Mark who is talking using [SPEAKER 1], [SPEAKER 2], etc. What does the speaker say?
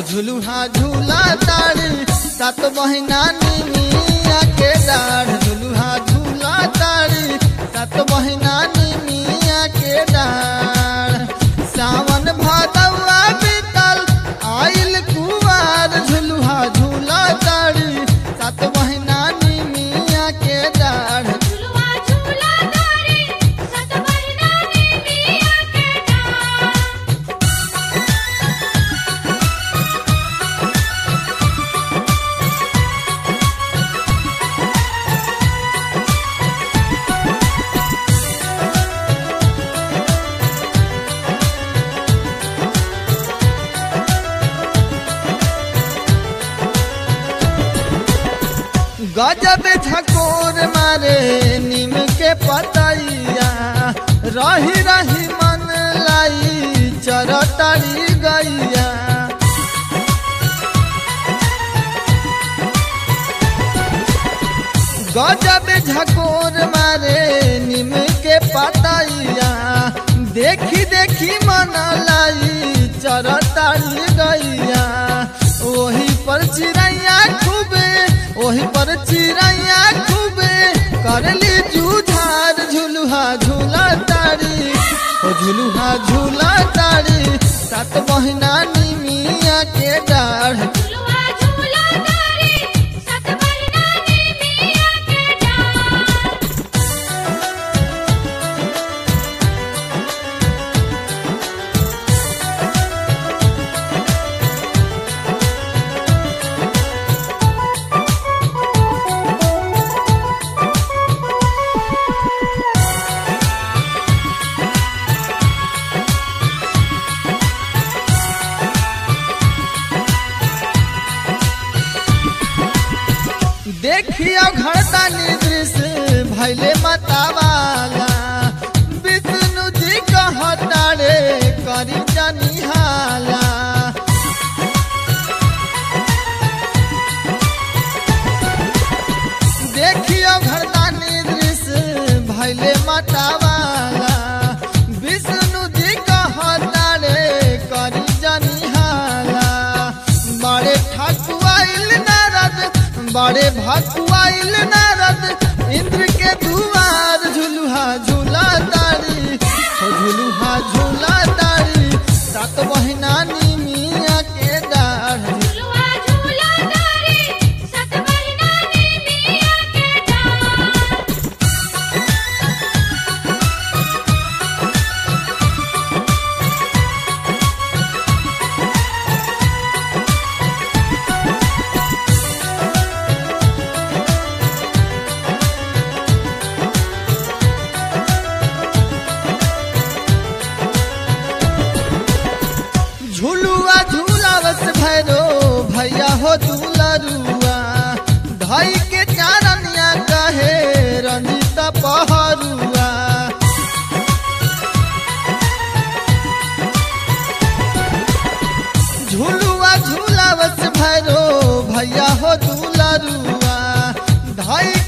[SPEAKER 1] झुलुहा झूला तारी सात महीना निमिया के डाढ़ झुलुहा झूला तारी सात महीना निमिया के डाढ़ सावन भादवा बीतल आइल कुवार झुलुहा झूला तारी सात महीना निमिया के डाढ़
[SPEAKER 2] झुलवा झूला तारे सत महीना ने मिया के डार
[SPEAKER 1] गजब झकोर मारे नीम के पतैया रही रही मन लाई चरतरी गैया गजब झकोर मारे नीम के पतैया देखी देखी मन लाई चरतरी गैया ओही पर चिड़ैया खूबे ओही पर चिड़ैया खूबे करली जूझार झुलुहा झूला तारी ओ झुलुहा झूला तारी सात महीना निमिया के डाढ़
[SPEAKER 2] झुलवा झूला तारे सत महीना ने मिया के डार
[SPEAKER 1] देखियो घरदानी दृश्य भैले मतवाला विष्णु जी कहता रे करी जनिहाला देखियो घरदानी दृश्य भैले मतवाला विष्णु जी कहता रे करी जनिहाला बड़े ठकुआइल नारद बड़े भकुआइल नारद इंद्र के दुआर झुलुहा झूला तारी हो झुलुहा झूला तारी सात महीना निमिया के डाढ़
[SPEAKER 2] झुलवा झूला तारे सत महीना ने मिया के डार
[SPEAKER 1] झुलुआ झूलावस भैरो भैया हो दुलरुआ धई के चारनिया कहे रंजित पहरुआ झुलुआ झूलावस भैरो भैया हो दुलरुआ धई